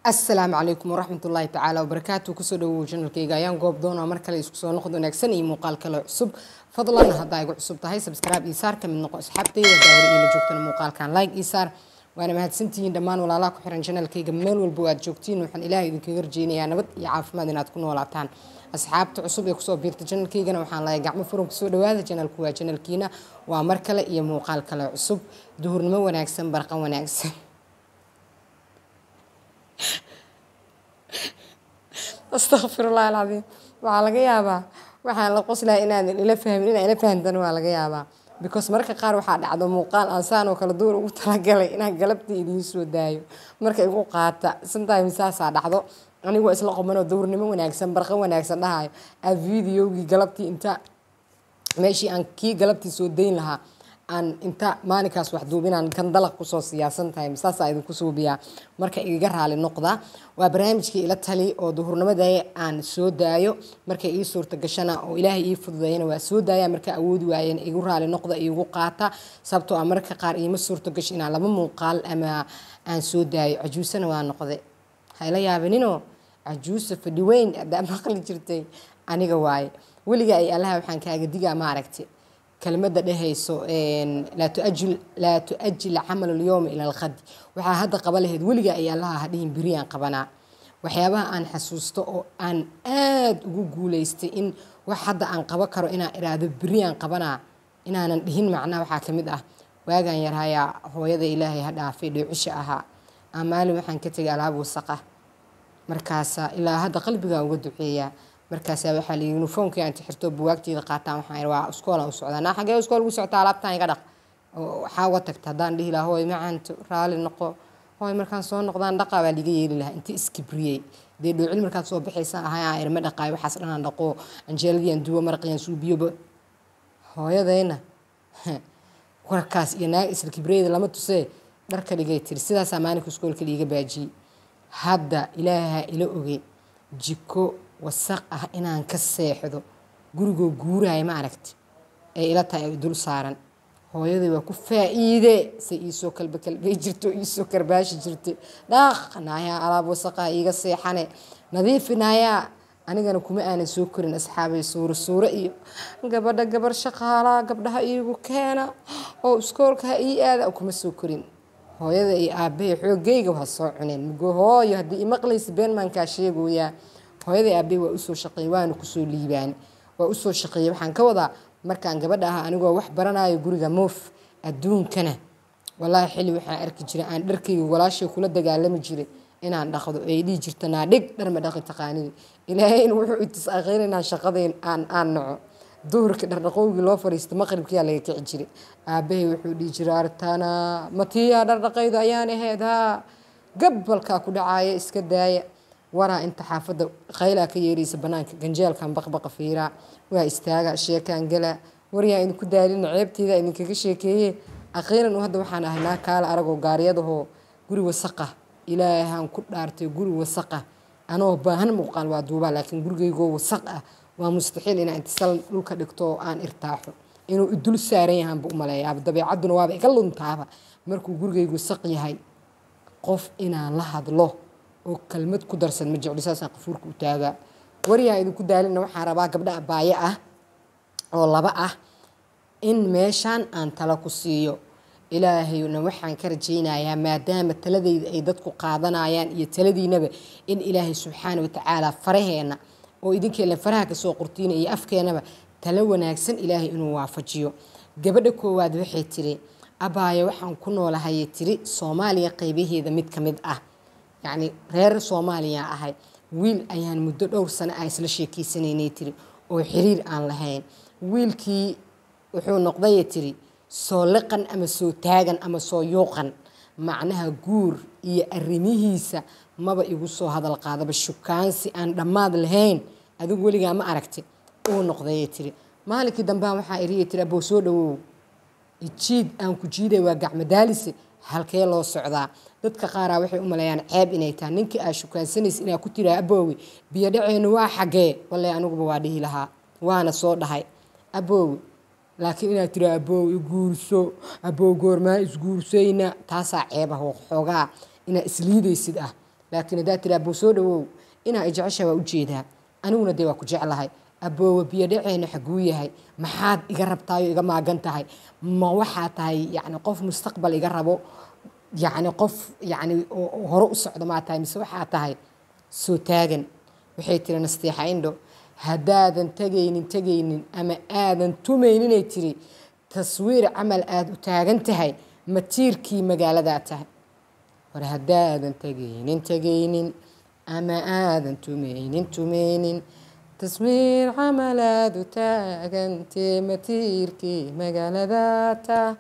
asalaamu calaykum waraxmat ullaahi tacaala wabarakaatu kusoo dhawow janalkayga ayaan goob doona mar kale isku soo noqod wanaagsan iyo muuqaal kale cusub fadlan haddaa igu cusub tahay sabscribe iyo saar kamid noqo asxaabtayda haddaa hore iila joogtana muuqaalkan like iyo saar waana mahadsantihiin dhammaan walaalaha ku xiran janalkayga meel walba aad joogtiin waxaan ilaahay idinkaga rajeynayaa nabad iyo caafimaad inaad ku noolaataan asxaabta cusub ee kusoo biirta janalkaygana waxaan lahay gacmo furan kusoo dhawaada janalku waa janalkiina waa mar kale iyo muuqaal kale cusub duhurnimo wanaagsan barqan wanaagsan astaqfirullah alcadiim waxaa laga yaabaa waxaan la qoslaha inaadan ila fahmin inaa ila fahamtana waa laga yaabaa because marka qaar waxaa dhacdo muuqaal aan saan oo kale duur ugu talagalay inaan galabtii idiin soo daayo marka igu qaata sometimes saasaa dhacdo anigoo isla qomanoo dowrnimo wanaagsan barqa wanaagsan dhahayo aa videogii galabtii inta meeshii aan kii galabtii soo dayn lahaa aan inta maalinkaas wax duubinaan kan dalaq kusoo siyaasan tahay saasaa idinku suubiyaa marka igaga raali noqda waa barnaamijkii ila tali oo duhurnimada aan soo daayo markay ii suurta gashana oo ilaahay ii fududeeyana waa soo daaya marka awoodi waayeen igu raali noqda igu qaata sababtoo ah marka qaar iima suurta gasho inaan laba muuqaal ama aan soo daayo cajuusana waa noqday hayla yaabaninoo cajuusa fadhi weyn adaa maqli jirtay aniga waaye weliga ay allaha waxaan kaaga digaa ma aragti kelmada dhehayso laa tuajil camal alyowma ila alkhadi waxaa hadda qaba lahayd weliga ay allaha hadhihin beriyaan qabanaa waxyaabaha aan xasuusto oo aan aada ugu guulaystay in wax hadda aan qabo karo inaan iraahdo beriyaan qabanaa inaanan dhihin macnaa waxaa ka mid ah waagaan yarhayaa hooyada ilaahay ha dhaafay dheecisha ahaa aa maalin waxaan ka tegay alaab wasaqa markaasa ilaa hadda qalbigaa uga duceeyaa markaasaa waxaa la yii uniformkii aan tixirto buwaagteeda qaataan waxaan waa iskoolaan u socdaa naa xagee iskool ugu soctaa alaabtaan iga dhaq waxaa uga tagta haddaan dhihi lahaa hooy macaanto raali noqo hooy markaan soo noqdaan dhaqaa baa liga yeeli lahaa inta iskibriyey dee dhoocil markaad soo baxaysa ahaa irma dhaqaay waxaas dhanaan dhaqo anjeeladii aan duwo maraqiyaan suubiyoba hooyadayna warkaas iyo naag isla kibriyada lama tusee dharka dhigay tiri sidaasaa maalinka iskoolka liiga baajiyey hadda ilaaha ila ogey jiko wasaq ah inaan ka seexdo gurigoo guuraya ma aragti ee ila tahay ay dul saaran hooyaday waa ku faa-iide se iisoo kalba kalbay jirto iisoo karbaashi jirtay dhaaq naayaa alaab wasaqaha iiga seexane nadiifi naayaa anigana kuma aanan soo korin asxaabay suuro suuro iyo gabadha gabar shaqaalaa gabdhaha iigu keena oo iskoolka ha ii aada kuma soo korin hooyada iyo aabbahay xoogayga waa soo cuneen mugo hooyo haddii imaqlaysa beenmaankaa sheegoyaa hooyaday aabbe waa usoo shaqeeyey waana kusoo liibaan waa usoo shaqeeyey waxaan ka wadaa markaan gabadha ahaa anigoo wax baranayo guriga moof adduunkana walaahi xilli waxaan arki jiray aan dharkayga walaashay kula dagaalami jiray inaan dhaqdo ay dhihi jirta naa dhig dharma dhaqi taqaanidi ilaahayna wuxuu itis akhiir inaan shaqadayn aan aan naco duhurka dhardhaqowgii loo fariista maqribkiyaa laga kici jiray aabbahay wuxuu dhihi jiray artana matiyaa dhardhaqayda ayaan ahayd haa gabalkaa ku dhacaaya iska daaya waraa inta xaafadda qaylaa ka yeeraysa banaanka ganjeelkan baqbaqa fiiraa waa istaaga sheekaan gala waryaa idinku daalina ceebteeda idinkaga sheekeeye akhiiran hadda waxaan ahay naa kaala aragoo gaaryadahoo guri wasaqa ilaahaan ku dhaartay guri wasaqa anoo baahan muuqaal waa duubaa laakiin gurigaygoo wasaq ah waa mustaxiil inaan intisal dhulka dhigto oo aan irtaaxo inuu idul saaran yahaanba u maleeyaaba dabeecadduna waaba iga luntaaba markuu gurigaygu wasaq yahay qof inaan la hadlo oo kelmad ku darsan ma jecli saasaan qafuurka u taagaa waryaa idinku daalina waxaan rabaa gabdha abaaye ah oo laba ah in meeshaan aan tala ku siiyo ilaahayna waxaan ka rajaynayaa maadaama taladayda ay dadku qaadanayaan iyo taladiinaba in ilaahay subxaana watacaala faraheenna oo idinkeena faraha kasoo qortiina iyo afkeenaba talo wanaagsan ilaahay inuu waafajiyo gabadha koowaad waxay tiri abaaye waxaan ku noolahayay tiri soomaaliya qeybaheeda mid ka mid ah yacni reer soomaaliya ahay wiil ayaan muddo dhowr sano ah isla sheekeysanaynay tiri oo xiriir aan lahayn wiilkii wuxuu noqdaya tiri soo liqan ama soo taagan ama soo yuuqan macnaha guur iyo arrimihiisa maba igu soo hadal qaadaba shukaansi aan dhammaad lahayn adigu weligaa ma aragti uu noqdaya tiri maalinkii dambea waxaa iriya tiri aboo soo dhawow ijiid aan ku jiiday waa gacmadaalise halkee loo socdaa dadka qaaraa waxay u maleeyaan ceeb inay tahay ninkii aa shukaansanaysa inaa ku tiraa aboowe biyo dhaceennu waa xagee wallay aniguba waa dhihi lahaa waana soo dhahay aboowe laakiin inaad tiraa aboow iguurso aboow goormaa isguursayna taasaa ceeb ah oo xoogaa inaad isliidaysid ah laakiin haddaad tiri aboo soo dhawow inaa i jecesha waa ujeedaa aniguna dee waa ku jeclahay aboowa biyo dhaceena xaguu yahay maxaad iga rabtaayo iga maagan tahay ma waxaa tahay yani qof mustaqbal iga rabo yani qof yani hore u socdo maa tahay mise waxaa tahay soo taagan waxay tiri nasteexa indho haddaadan tegaynin tegaynin ama aadan tumayninay tiri taswiir camal aada u taagan tahay matiirkii magaaladaa tahay hore haddaadan tegaynin tegaynin ama aadan tumaynin tumaynin taswiir camal aada u taagantee matiirkii magaaladaa tahay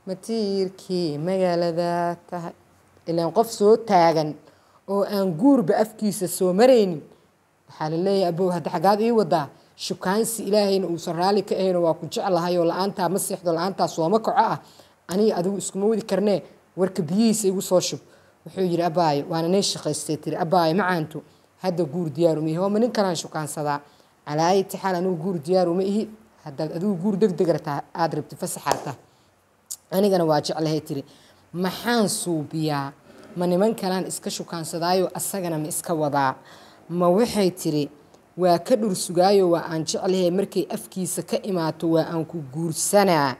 matiirkii magaaladaa tahay ilaan qof soo taagan oo aan guurba afkiisa soo maraynin waxaa la leeyahay abow hadda xaggaad ii wadaa shukaansi ilaahayna uusan raalli ka ahayno waa ku jeclahay oo la-aantaa ma seexdo la-aantaa sooma kaco ah aniga adigu iskuma wadi karnee warka biyihiisa igu soo shub wuxuu yidhi abaayo waana nee shaqaystay tiri abaayo macaantu hadda guur diyaar uma ihi hooma nin kalaan shukaansadaa calaa ayati xaal anigu guur diyaar uma ihi haddaad adigu guur deg deg rataa aada rabti fasaxaata anigana waa jeclahay tiri maxaan suubiyaa ma niman kalaan iska shukaansadaayo asagana ma iska wadaa ma waxay tiri waa ka dhursugaayo waa aan jeclahay markay afkiisa ka imaato waa aan ku guursanaa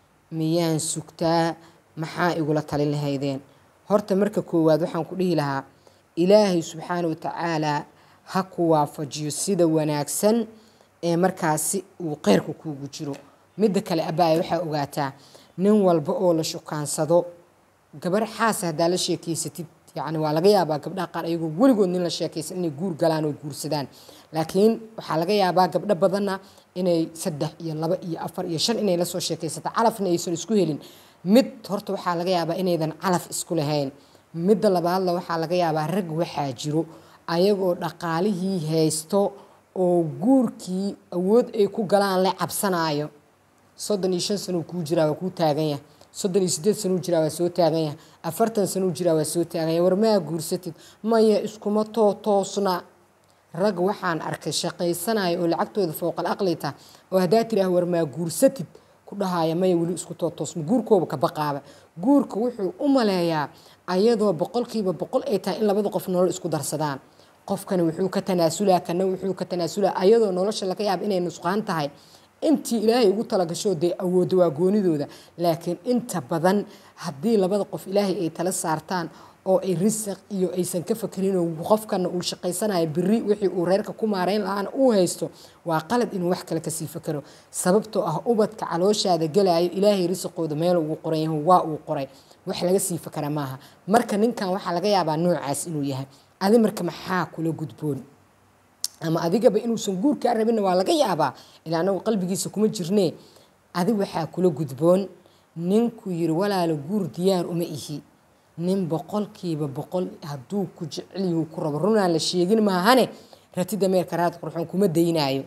miyaan sugtaa maxaa igula talin lahaydeen horta marka koowaad waxaan ku dhihi lahaa ilaahay subxaana wa tacaalaa ha ku waafajiyo sida wanaagsan ee markaasi uu kheyrka kuugu jiro midda kale abaaya waxaa ogaataa nin walba oo la shukaansado gabar xaasa haddaa la sheekeysatid yani waa laga yaabaa gabdhaha qaar ayagoo weligood nin la sheekaysan inay guur galaan oo guursadaan laakiin waxaa laga yaabaa gabdho badanna inay saddex iyo laba iyo afar iyo shan inay lasoo sheekaysato calafna aysan isku helin mid horta waxaa laga yaabaa inaydan calaf isku lahayn midda labaadla waxaa laga yaabaa rag waxaa jiro ayagoo dhaqaalihii haysto oo guurkii awood ay ku galaan la cabsanaayo soddon iyo shan sanuu kuu jiraa waa kuu taagan yahay soddon iyo sideed sanuu jiraa waa soo taagan yahay afartan sanuu jiraa waa soo taagan yahay war maa guursatid maya iskuma too toosna rag waxaan arkay shaqaysanaya oo lacagtooda fowqal aqlita oo haddaa tiraah war maa guursatid ku dhahaya maya weli isku too toosma guurkooba ka baqaaba guurka wuxuu u maleeyaa ayadoo boqolkiiba boqol ay tahay in labada qof nolol isku darsadaan qofkani wuxuu ka tanaasulaa kana wuxuu ka tanaasulaa ayadoo nolosha laga yaaba inay nusqaan tahay intii ilaahay ugu talagasho dee awoodo waa goonidooda laakiin inta badan haddii labada qof ilaahay ay tala saartaan oo ay risaq iyo aysan ka fakerin qofkana uu shaqaysanayo biri wixii uu reerka ku maareyn lahaana uu haysto waa qalad inuu wax kale kasii fakero sababtoo ah ubadka calooshaada galayo ilaahay risaqooda meel ugu qoran yahay waa uu qoray wax laga sii fakera maaha marka ninkan waxaa laga yaabaa noocaas inuu yahay adi marka maxaa kula gudboon ama adigaba inuusan guur kaa rabinna waa laga yaabaa ilaa anagu qalbigiisa kuma jirnee adi waxaa kula gudboon ninku yiri walaalo guur diyaar uma ihi nin boqolkiiba boqol hadduu ku jecelyahu ku rabo runaan la sheegin maahane ratida meerka raad qurxoon kuma daynaayo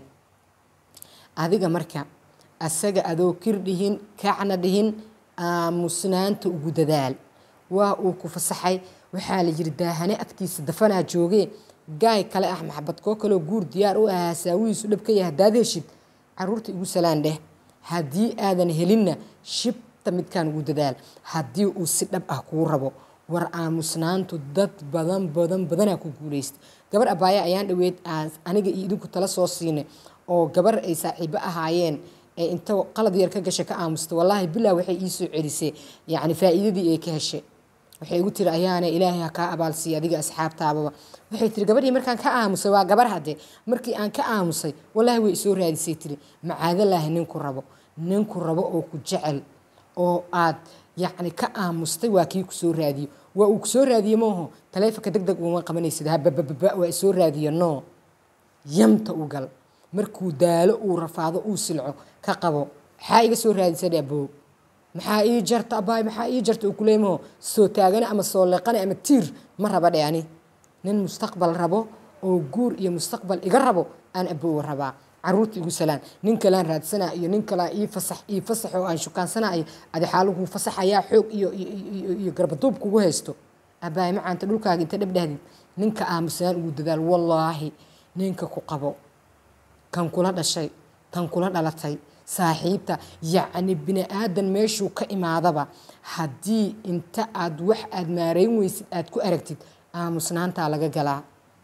adiga marka asaga adoo kir dhihin kacna dhihin aamusnaanta ugu dadaal waa uu ku fasaxay waxaa la yiri daahane agtiisa dafanaa joogee gaay kale ah maxabad koo kaleo guur diyaar u ahaa saawihiisu dhab ka yahay haddaad heshid caruurta igu salaan dheh haddii aadan helinna shibta midkaan ugu dadaal haddii uu si dhab ah kuu rabo war aamusnaantu dad badan badan badanaa ku guulaysta gabar abaaya ayaan dhaweyd aniga iyo idinku tala soo siinay oo gabar ay saaxiibo ahaayeen ee inta qalad yar ka gasha ka aamusta wallaahi bilaa waxay iisoo celisay yacni faa'iidadii ay ka heshay waxay igu tiri ayaana ilaahay ha kaa abaalsiiya adiga asxaabtaababa waxay tiri gabadhii markaan ka aamusay waa gabar hadde markii aan ka aamusay wallaahi way isoo raadisay tiri macaadalaahi ninku rabo ninku rabo oo ku jecel oo aad yacni ka aamustay waa kii kusoo raadiyo waa uu kusoo raadiye mooho taleefonka deg deg uma qabanaysid habababa waa isoo raadiyo no yamta u gal markuu daalo uu rafaado uu silco ka qabo maxaa iga soo raadisay aboo maxaa ii jarta abaay maxaa ii jarta uu kuleemaho soo taagane ama soo leeqane ama tiir ma raba dhe ani nin mustaqbal rabo oo guur iyo mustaqbal iga rabo aan aboowa rabaa caruurta igu salaan nin kalaan raadsanaa iyo nin kalaa ii fasax ii fasax oo aan shukaansanayo adi xaaluhu fasaxayaa xoog iyo iyo garbaduub kugu haysto abaay macaanta dhulkaaga inta dhabdhahdid ninka aamusnaan ugu dadaal wallaahi ninka ku qabo kan kula dhashay tan kula dhalatay saaxiibta yacni bini aadan meeshuu ka imaadaba haddii inta aad wax aad maarayn weysid aad ku aragtid aamusnaantaa laga galaa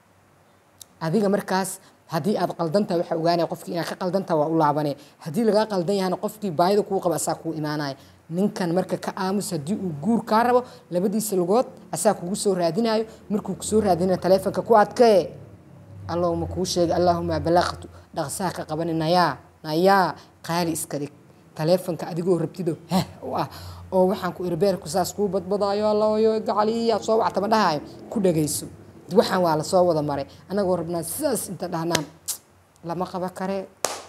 adiga markaas haddii aad qaldantaha waxaa ogaanaya qofkii inaad ka qaldantaha waa u laabane haddii lagaa qaldan yahana qofkii baayida kuu qaba asaa kuu imaanaya ninkan marka ka aamus haddii uu guur kaa rabo labadiisa lugood asaa kugu soo raadinayo markuu kusoo raadinayo taleefonka ku adkee allahuma kuu sheegay allaahuma balaqtu dhaqsaha ka qabani nayaa nayaa qaali iska dhig taleefonka adigoo rabtido heh u ah oo waxaan ku irbeerku saas kuu badbadaayo allayo gacaliya soo wactama dhahayo ku dhagayso waxaan waa lasoo wada maray annagoo rabnaa sidaas inta dhahnaan lama qaba kare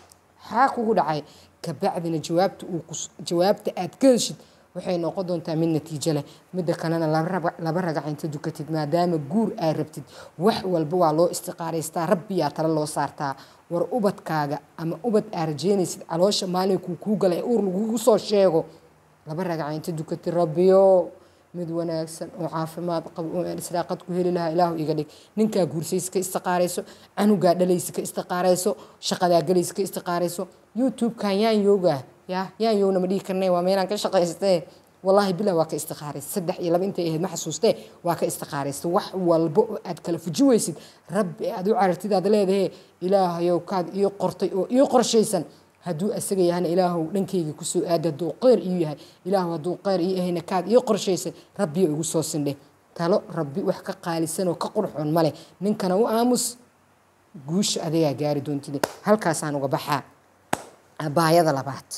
xaa kugu dhacay kabacdina jawaabta uu jawaabta aad ka heshid waxay noqon doontaa mid natiijo leh midda kalena laba ragac inta dukatid maadaama guur aad rabtid wax walba waa loo istiqaaraystaa rabbiyaa tale loo saartaa war ubadkaaga ama ubad aad rajeynaysid caloosha maalinkuu kuu gala ee uur lagugu soo sheego laba ragac inta dukatid rabbiyo mid wanaagsan oo caafimaad qabo oo aan israaqad ku heli lahaa ilaahu iga dhig ninkaa guursaysa ka istiqaarayso canugaa dhalaysa ka istiqaarayso shaqadaa galaysa ka istiqaarayso youtube-kan yaan yoogaa ya yaan yoogna ma dhihi karnay waa meelaan ka shaqaystee wallaahi bilah waa ka istiqaaraysa saddex iyo laba intay ahayd ma xasuustee waa ka istiqaaraysa wax walba oo aad kala fuji weysid rabbi aad u carartid aad leedahe ilaahayow kaad ii qortay oo ii qorshaysan hadduu asaga yahana ilaahu dhankayga kusoo aada hadduu qeyr ii yahay ilaahu hadduu qeyr ii ahayna kaad ii qorshaysay rabbiyo igu soo sindhe talo rabbi wax ka qaalisanoo ka qurxoon maleh ninkana u aamus guusha adagaa gaari doontide halkaasaan uga baxaa abaayada labaad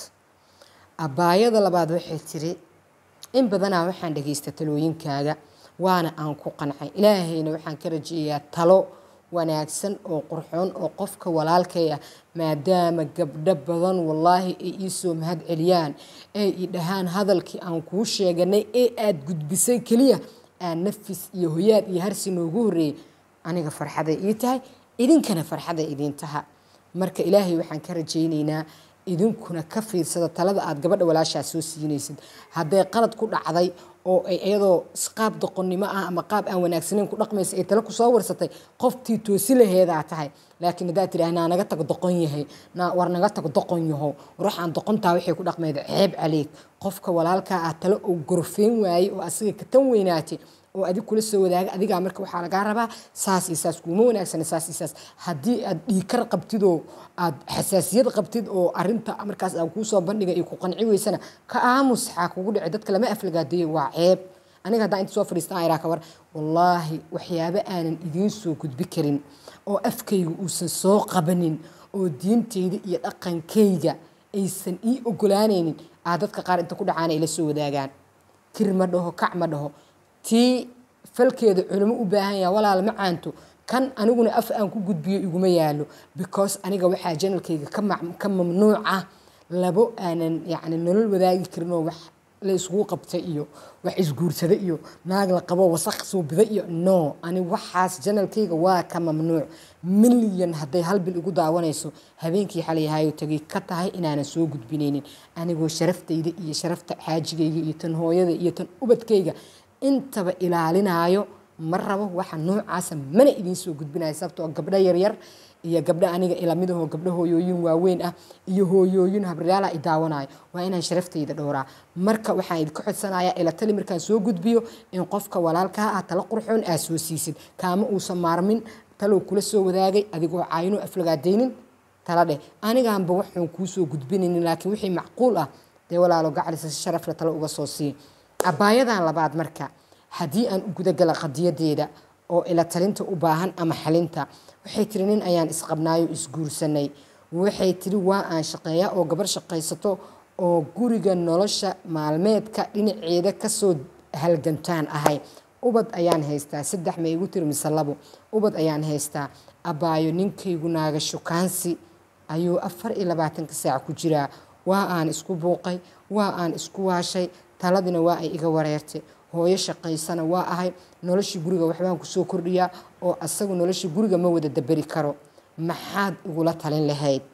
abaayada labaad waxay tiri in badanaa waxaan dhagaysta talooyinkaaga waana aan ku qancay ilaahayna waxaan ka rajeeyaa talo wanaagsan oo qurxoon oo qofka walaalkay ah maadaama gabdho badan wallaahi ay ii soo mahad celiyaan ay i dhahaan hadalkii aan kuu sheeganay ee aad gudbisay keliya aan nafis iyo hoyaad iyo harsi noogu horreeyey aniga farxaday ii tahay idinkana farxaday idiin taha marka ilaahay waxaan ka rajaynaynaa idinkuna ka fiirsada talada aad gabadha walaashaa soo siinaysid hadday qalad ku dhacday oo ay iyadoo qaab doqonnimo ah ama qaab aan wanaagsanayn ku dhaqmaysa ay tale kusoo warsatay qoftii toosi laheedaa tahay laakiin haddaad tidhaah naa naga tago doqon yahay naa war naga tago doqon yaho war waxaan doqontaa waxay ku dhaqmayd ceeb caleeg qofka walaalkaa ah tale oo gorfeyn waayey oo asiga ka tan weynaatay oo adig kula soo wadaaga adigaa marka waxaa lagaa rabaa saas iyo saas kuuma wanaagsana saas iyo saas haddii aad dhiikar qabtid oo aad xasaasiyad qabtid oo arinta markaas aan kuusoo bandhiga iyo ku qanci weysana ka aamus xaa kugu dhici dadka lama aflagaadeeyo waa ceeb aniga haddaan inta soo fadhiistan iraa ka war wallaahi waxyaabo aanan idiin soo gudbi karin oo afkayga uusan soo qabanin oo diintayda iyo dhaqankayga aysan ii ogolaanaynin aa dadka qaar inta ku dhacaana ila soo wadaagaan kir ma dhaho kac ma dhaho tii falkeeda culimo u baahan yaha walaal ma caanto kan aniguna af aan ku gudbiyo iguma yaalo because aniga waxaa janalkayga ka mamnuuc ah labo aanan yacni nolol wadaagi karin oo wax la isugu qabta iyo wax isguursada iyo naag la qabo wasaq suubida iyo no ani waxaas janalkayga waa ka mamnuuc milyan hadday hal bil igu daawanayso habeenkii xalayahayo tagay ka tahay inaanan soo gudbinaynin anigoo sharaftayda iyo sharafta xaajigayga iyo tan hooyada iyo tan ubadkayga intaba ilaalinaayo ma rabo waxa noocaasa mana idiin soo gudbinayo sababtoo gabdho yaryar iyo gabdho aniga ilamidahoo gabdho hooyooyin waaweyn ah iyo hooyooyin habryaala i daawanayo waa inaan sharaftayda dhowraa marka waxaan idinka codsanaya ila tali markaan soo gudbiyo in qofka walaalkaa ah talo qurxoon aad soo siisid kaama uusan maarmin talow kula soo wadaagay adigoo caayinoo aflagaadaynin tala dheh anigaanba waxuun kuu soo gudbinaynin laakiin wixii macquul ah dee walaalo gacalisa si sharafle talo uga soo sii abaayadan labaad marka haddii aan u gudagala qadiyadeeda oo ila talinta u baahan ama xalinta waxay tiri nin ayaan isqabnaayo isguursanay waxay tiri waa aan shaqeeyaa oo gabar shaqaysato oo guriga nolosha maalmeedka dhinaceeda kasoo halgantaan ahay ubad ayaan haystaa saddex ma igu tiri mise labo ubad ayaan haystaa abaayo ninkaygu naaga shukaansi ayuu afar iyo labaatanka saac ku jiraa waa aan isku buuqay waa aan isku waashay taladina waa ay iga wareertay hooyo shaqaysana waa ahay noloshii guriga waxbaan kusoo kordhiyaa oo asagu noloshii guriga ma wada daberi karo maxaad igula talin lahayd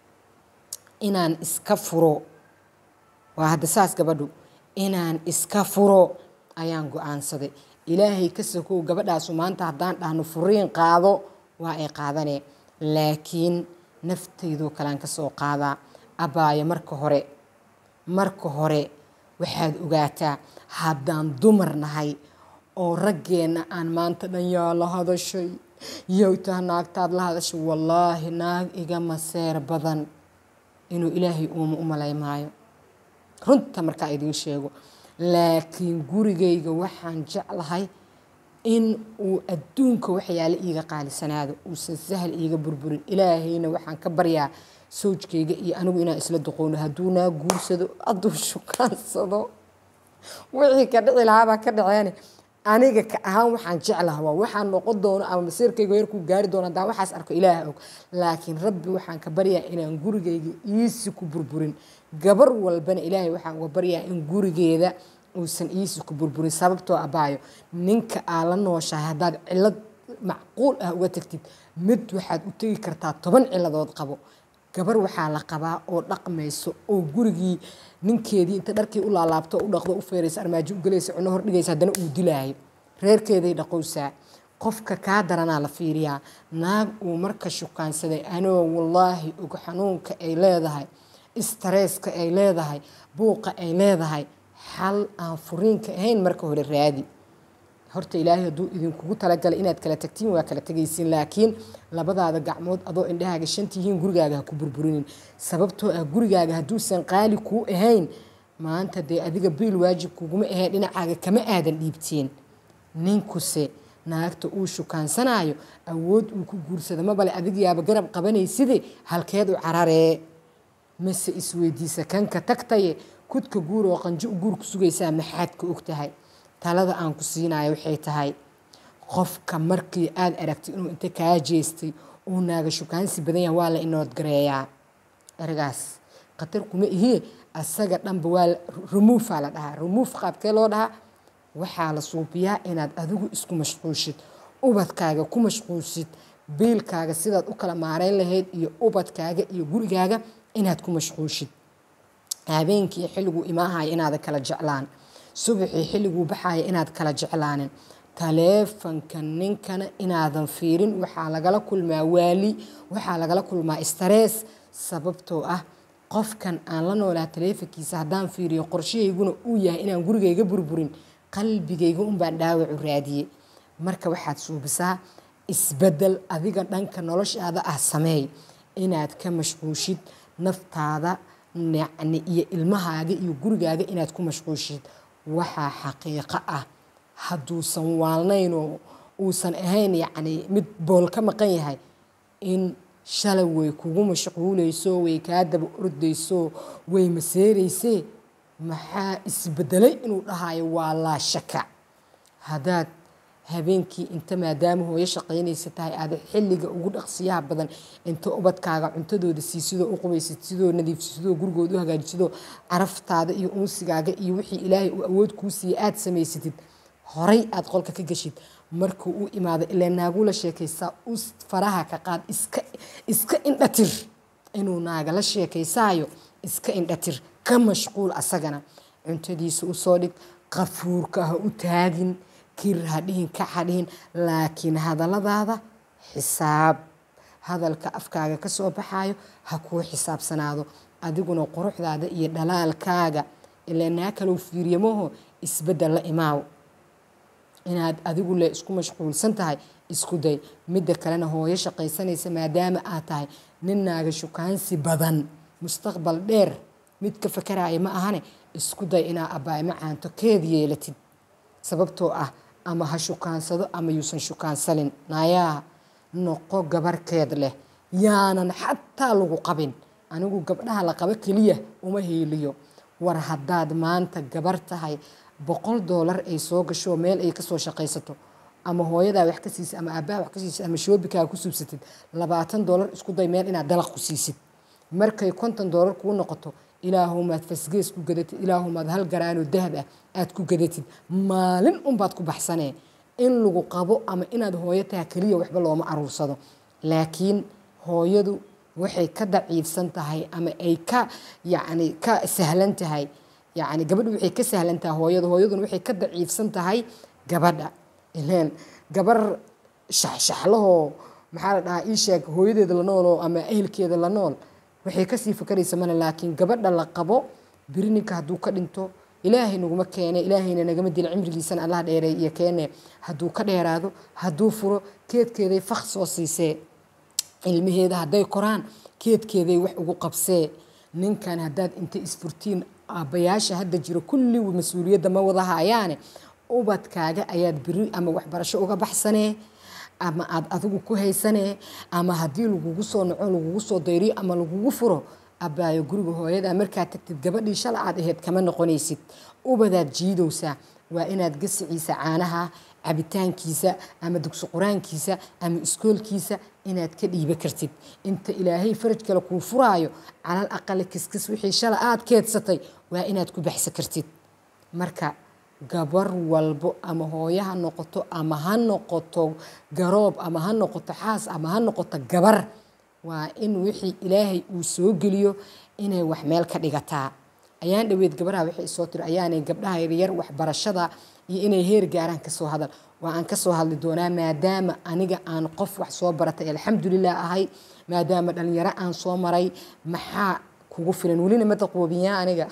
inaan iska furo waa hadda saas gabadhu inaan iska furo ayaan go-aansaday ilaahay ka sokow gabadhaasu maanta haddaan dhahno furiin qaado waa ay qaadanee laakiin naftaydoo kalean ka soo qaadaa abaayo marka hore marka hore waxaad ogaataa haddaan dumar nahay oo raggeenna aan maanta dhan yaa la hadashay yowtaa naagtaad la hadashay wallaahi naag iga maseer badan inuu ilaahay uuma u malay maayo runta markaa idiin sheego laakiin gurigayga waxaan jeclahay in uu adduunka waxyaale iiga qaalisanaado uusan sahal iiga burburin ilaahayna waxaan ka baryaa sawjkayga iyo anigu inaan isla duqowno hadduu naa guursado hadduu shukaansado wixii ka dhici lahaabaa ka dhaceene aniga ka ahaan waxaan jeclaha waa waxaan noqon doono ama masiirkayga yarkuu gaari doono haddaan waxaas arko ilaaha og laakiin rabbi waxaan ka baryaa inaan gurigayga iisi ku burburin gabar walbana ilaahay waxaan uga baryaa in gurigeeda uusan iisi ku burburin sababtoo abaayo ninka aa la nooshahay haddaad cilad macquul ah uga tagtid mid waxaad u tegi kartaa toban ciladood qabo gabar waxaa la qabaa oo dhaqmayso oo gurigii ninkeedii inta dharkii u laalaabto u dhaqdo u feeraysa armaajo u gelaysa cuno hor dhigaysa haddana uu dilaayo reerkeeday dhaqowsaa qofka kaa daranaa la fiiriyaa naag uu marka shukaansaday anoo wallaahi og xanuunka ay leedahay istareeska ay leedahay buuqa ay leedahay xal aan furiinka ahayn marka hore raadi horta ilaahay hadduu idinkugu talagalay inaad kala tagtiin waa kala tegaysiin laakiin labadaada gacmood adoo indhahaaga shantihiin gurigaaga ha ku burburinin sababtoo ah gurigaaga hadduusan qaali kuu ahayn maanta dee adiga biil waajib kuguma ahayn dhinacaaga kama aadan dhiibteen ninkuse naagta uu shukaansanayo awood uu ku guursado mabale adigiyaaba garab qabanayside halkeed u cararee mase isweydiisa kanka tagtaye kudka guur oo qanjo u guur ku sugaysaa maxaad ka og tahay talada aan ku siinayo waxay tahay qofka markii aada aragtay inuu inta kaa jeestay uu naaga shukaansi badan yahay waa la inood gareeyaa eragaas khatar kuma ihie asaga dhanba waa remoofaa la dhahaa remoof qaabkee loo dhahaa waxaa la suubiyaa inaad adigu isku mashquulshid ubadkaaga ku mashquulshid biilkaaga sidaad u kala maareyn lahayd iyo ubadkaaga iyo gurigaaga inaad ku mashquulshid habeenkii xilliguu imaahaya inaada kala jeclaan subaxii xilliguu baxaya inaad kala jeclaanin taleefanka ninkana inaadan fiirin waxaa lagala kulmaa waali waxaa lagala kulmaa starees sababtoo ah qofkan aan la noolaa taleefankiisa haddaan fiiriyo qorshahayguna uu yahay inaan gurigayga burburin qalbigayga unbaan dhaawacu raadiyey marka waxaad suubisaa isbedel adiga dhanka noloshaada ah sameey inaad ka mashquushid naftaada yacni iyo ilmahaaga iyo gurigaaga inaad ku mashquushid waxaa xaqiiqo ah hadduusan waalnayn oo uusan ahayn yacni mid bool ka maqan yahay in shalay way kugu mashquulayso way kaa daba ordayso way maseeraysee maxaa isbedelay inuu dhahayo waa laa shaka haddaad habeenkii inta maadaama hooyo shaqaynaysa tahay aada xilliga ugu dhaqsiyaha badan inta ubadkaaga cuntadooda siisidoo u qubaysid sidoo nadiifsidoo gurigooda u hagaajisidoo caraftaada iyo unsigaaga iyo wixii ilaahay uu awood kuu siiyey aada samaysatid horay aada qolka ka geshid markuu u imaado ilaa naagula sheekaysaa u faraha ka qaad iska iska indhatir inuu naaga la sheekaysaayo iska indhatir ka mashquul asagana cuntadiisa usoo dhig qafuurka ha u taagin kir ha dhihin kac ha dhihin laakiin hadalladaada xisaab hadalka afkaaga ka soo baxayo ha kuu xisaabsanaado adiguna quruxdaada iyo dhalaalkaaga ilaa naa kalou fiiryamaho isbeddel la imaaw inaad adigu le isku mashquulsan tahay isku day midda kalena hooyo shaqaysanaysa maadaama aad tahay nin naaga shukaansi badan mustaqbal dheer mid ka fakaraya ma ahane isku day inaa abbaay macaanto keed yeelatid sababtoo ah ama ha shukaansado ama yuusan shukaansanin naayaa noqo gabarkeed leh yaanan xataa lagu qabin anigu gabdhaha la qabo keliya uma hiiliyo war haddaad maanta gabar tahay boqol doolar ay soo gasho meel ay kasoo shaqaysato ama hooyadaa wax ka siisid ama aabbaha wax ka siisid ama shoobikaa ku subsatid labaatan doolar isku day meel inaad dalaq ku siisid markay konton doolar kuu noqoto ilaahumaad fasgees ku gadatid ilaahumaad hal garaanoo dahab ah aad ku gadatid maalin unbaad ku baxsanee in lagu qabo ama inaad hooyo taha keliya waxba looma aruursado laakiin hooyadu waxay ka daciifsan tahay ama ay ka yacni ka sahlan tahay yacni gabadhu waxay ka sahlan tahay hooyada hooyaduna waxay ka daciifsan tahay gabadha ileen gabar shaxshaxlahoo maxaa la dhahaa ii sheeg hooyadeeda la nooloo ama ehelkeeda la nool waxay kasii fakaraysa male laakiin gabadha la qabo biri ninka hadduu ka dhinto ilaahay naguma keene ilaahayna nagama dila cimrigiisana allah dheereey iyo keene hadduu ka dheeraado hadduu furo keedkeeday fak soo siisee ilmaheeda hadday koraan keedkeeday wax ugu qabsee ninkan haddaad inta isfurtiin aabbayaasha hadda jiro kulli mas-uuliyadda ma wada hayaane ubadkaaga ayaad beri ama waxbarasho uga baxsanee ama aad adigu ku haysanee ama haddii lagugu soo naco lagugu soo dayriyo ama lagugu furo abbaayo guriga hooyada markaad tagtid gabadhii shala aad ahayd kama noqonaysid ubadaad jiidowsaa waa inaad gasiciisa caanaha cabitaankiisa ama dugsi qur-aankiisa ama iskoolkiisa inaad ka dhiiba kartid inta ilaahay faraj kale kuu furaayo calal aqale kiskis wixii shala aad keedsatay waa inaad ku baxsa kartid marka gabar walbo ama hooyo ha noqoto ama ha noqoto garoob ama ha noqoto xaas ama ha noqoto gabar waa in wixii ilaahay uu soo geliyo inay wax meel ka dhigataa ayaan dhaweyd gabaraha waxay soo tiri ayaanay gabdhaha yaryar waxbarashada iyo inay heer gaaraan kasoo hadal waa aan kasoo hadli doonaa maadaama aniga aan qof wax soo baratay alxamdulilah ahay maadaama dhalinyaro aan soo maray maxaa kugu filan welina ma daqoobiyaa aniga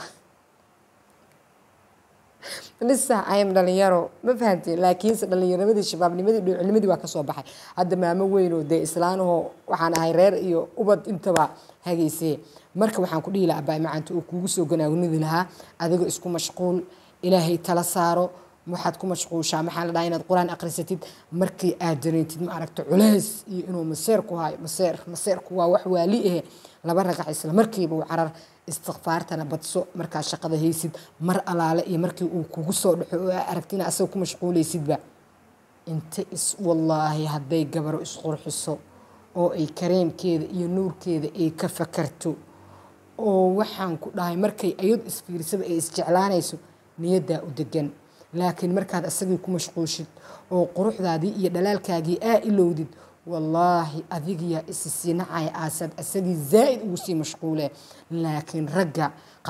lisa ayam dhalinyaro ma fahanteen laakiinse dhalinyarnimadii shabaabnimadii dhoocilnimadii waa kasoo baxay hadda maamo weynoo dee islaanahoo waxaan ahay reer iyo ubad intaba hagaysee marka waxaan ku dhihi lahaa abaay macaanta oo kuugu soo ganaagnidi lahaa adiga isku mashquul ilaahay tala saaro waxaad ku mashquushaa maxaa la dhahaa inaad qur-aan akhrisatid markii aad dareentid ma aragta culays iyo inuu maseer ku hayo maseer maseerku waa wax waali ahe laba ragac isla markiiba u carar istikfaartana badso markaad shaqada haysid mar alaale iyo markii uu kugu soo dhaxo oo aa aragtina asaga ku mashquulaysidba inta is wallaahi hadday gabaro isqurxiso oo ay kareemkeeda iyo nuurkeeda ay ka fakarto oo waxaan ku dhahay markay ayadu isfiirsada ay isjeclaanayso niyaddaa u degan laakiin markaad asagii ku mashquushid oo quruxdaadii iyo dhalaalkaagii aa ilowdid wallaahi adigiyaa isi sii nacaya aasaad asagii zaa'id ugu sii mashquule laakiin ragga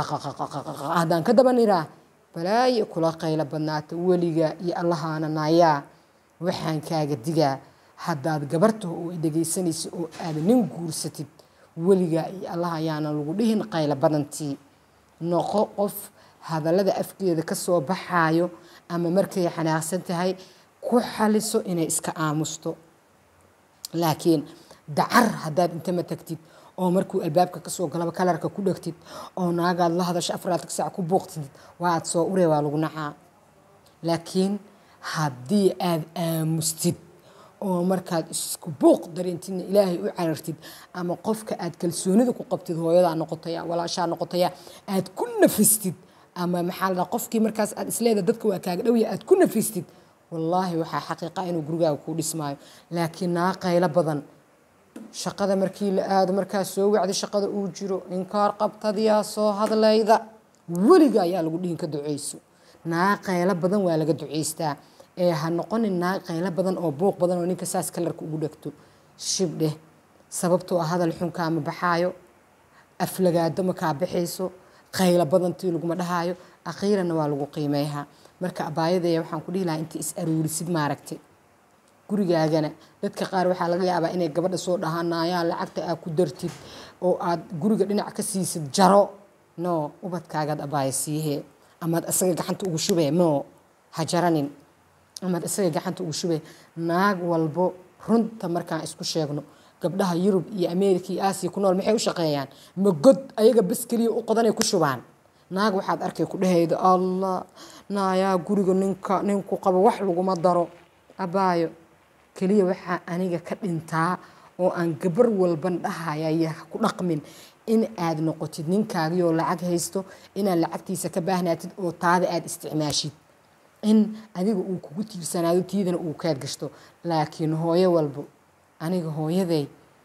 haddaan ka daba niraa balaayo kula qaylo badnaata weliga iyo allahaana naayaa waxaan kaaga digaa haddaad gabartaho oo ay dhegaysanaysa oo aad nin guursatid weligaa iyo allah ayaana lagu dhihin qaylo badantii noqo qof hadallada afkeeda ka soo baxaayo ama markay xanaaqsan tahay ku xaliso inay iska aamusto laakiin dacar haddaad intama tagtid oo markuu albaabka kasoo galaba kalarka ku dhegtid oo naagaad la hadasho afaraadka saac ku booqtid waaad soo uree waa lagu nacaa laakiin haddii aad aamustid oo markaad isku buuq dareentidna ilaahay u carartid ama qofka aad kalsoonida ku qabtid hooyadaa noqotaya walaashaa noqotaya aad ku nafistid ama maxaa la qofkii markaas aad isleeda dadka waa kaaga dhowya aad ku nafistid wallaahi waxaa xaqiiqa inuu gurigaaga kuu dhismaayo laakiin naa qaylo badan shaqada markii la aado markaas soo wacda shaqada uu jiro inkaar qabtadiyaa soo hadlayda weliga ayaa lagu dhihin ka duceyso naa qaylo badan waa laga duceystaa ee ha noqonin naa qaylo badan oo buuq badan oo ninka saas kalarka ugu dhegto shibdheh sababtoo ah hadal xun kaama baxaayo aflagaado ma kaa baxayso qaylo badantii laguma dhahaayo akhiiranna waa lagu qiimeeyaa marka abaayadeeya waxaan ku dhihi lahaa inta is aruurisid maaragtay gurigaagana dadka qaar waxaa laga yaabaa inay gabadha soo dhahanayaan lacagta aad ku dartid oo aad guriga dhinac ka siisid jaro no ubadkaagaad abaaya siihee amaad isaga gacanta ugu shubee no ha jaranin amaad isaga gacanta ugu shubee naag walbo runta markaan isku sheegno gabdhaha yurub iyo ameerika iyo aasiya ku nool maxay u shaqeeyaan ma god ayaga bas keliya u qodanay ku shubaan naag waxaad arkay ku dhahayda allah naayaa guriga ninka ninku qabo wax laguma daro abaayo keliya waxaa aniga ka dhintaa oo aan gabar walban dhahaya ku dhaqmin in aad noqotid ninkaagiyoo lacag haysto inaad lacagtiisa ka baahnaatid oo taada aad isticmaashid in adiga uu kugu tiirsanaado tiidana uu kaad gashto laakiin hooyo walbo aniga hooyaday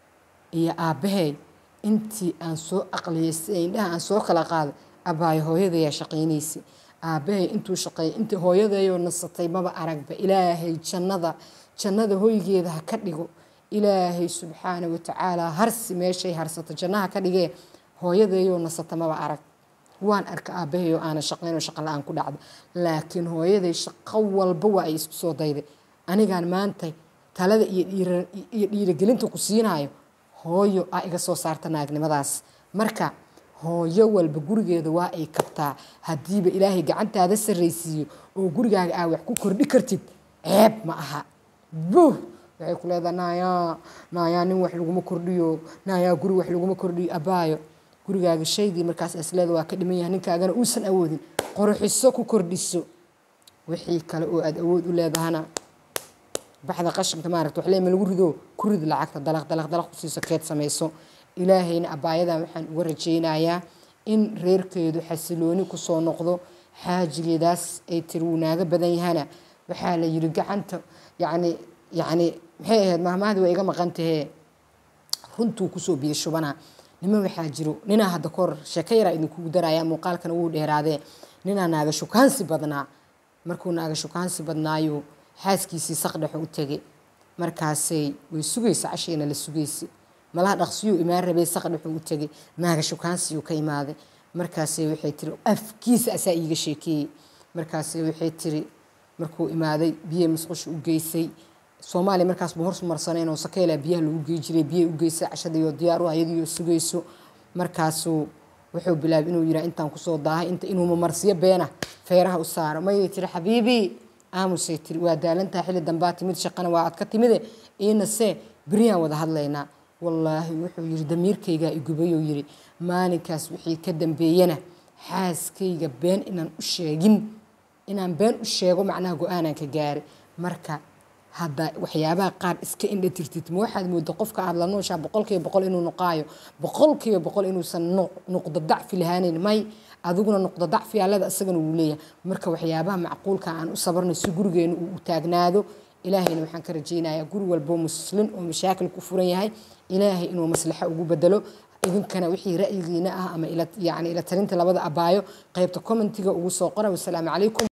iyo aabbahay intii aan soo aqliyaystay indhaha aan soo kala qaaday abaayo hooyadayaa shaqaynaysa aabbahay intuu shaqeeyay intii hooyadayoo nasatay maba aragba ilaahay jannada jannada hoygeeda ha ka dhigo ilaahay subxaana watacaala harsi meeshay harsato jannaha ka dhigee hooyadayoo nasata maba arag waan arka aabahayoo aanan shaqaynoo shaqa la-aan ku dhacda laakiin hooyaday shaqo walba waa ay isku soo dayday anigaan maanta talada iyo dhiiragelinta ku siinayo hooyo aa iga soo saarta naagnimadaas marka hooyo walba gurigeeda waa ay kabtaa haddiiba ilaahay gacantaada sarraysiiyo oo gurigaaga aa wax ku kordhi kartid ceeb ma aha buh waxay ku leedaha naayaa naayaa nin wax laguma kordhiyo naayaa guri wax laguma kordhiyo abaayo gurigaaga shaygii markaas isleeda waa ka dhiman yahay ninkaagana uusan awoodin qorxiso ku kordhiso wixii kale oo aada awood u leedahana baxda qashinka maaragta wax leema lagu rido ku rid lacagta dalaq dalaq dalaq ku siiso keed samayso ilaahayna abaayadan waxaan uga rajaynayaa in reerkeedu xasilooni kusoo noqdo xaajigeedaas ay tiri wuu naaga badan yahana waxaa la yiri gacanta yacni yacni maxay ahayd mahmahdii waa iga maqan tahee runtuu kusoo biyo shubana niman waxaa jiro ninaa hadda kahor sheeko yaraa idinkugu daraya muuqaalkana wuu dheeraadee ninaa naaga shukaansi badnaa markuu naaga shukaansi badnaayo xaaskiisii saqdhexo u tegay markaasay way sugaysa cashiina la sugaysay malaha dhaqsiyuu imaan rabay saqdhexu u tegay naaga shukaansiyuu ka imaaday markaasay waxay tiri afkiisa asaa iiga sheekeeyey markaasay waxay tiri markuu imaaday biyo musqusha u geysay soomaaliya markaas buu horsmarsanayn oo sakeela biyaha lagu gey jiray biyaha u geysay cashadiioo diyaar u ayadiioo sugayso markaasuu wuxuu bilaabay inuu yiraa intaan kusoo daahay inta inuu mamarsiyo beena feeraha u saaro mayay tiri xabiibii aamusay tiri waa daalantaha xilli dambaa timid shaqana waa aad ka timide iinase beriyaan wada hadlaynaa wallaahi wuxuu yiri damiirkaygaa igubayou yiri maalinkaas wixii ka dambeeyana xaaskayga been inaan u sheegin inaan been u sheego macnaha go-aanaan ka gaaray marka hadda waxyaabaha qaar iska indha tirtid ma waxaad mooda qofka aada la nooshaa boqolkiiba boqol inuu noqaayo boqolkiiba boqol inuusan nuqdo dacfi lahaaneyn may adiguna nuqdo dacfi allada isagana wuu leeyahay marka waxyaabaha macquulka aan u sabarno si gurigeena uu u taagnaado ilaahayna waxaan ka rajaynayaa guri walbo muslin oo mashaakil ku furan yahay ilaahay inuu maslaxo ugu bedelo idinkana wixii ra'yigiina ah ama yani ila talinta labada abaayo qaybta commentiga ugu soo qora wasalaamu calaykum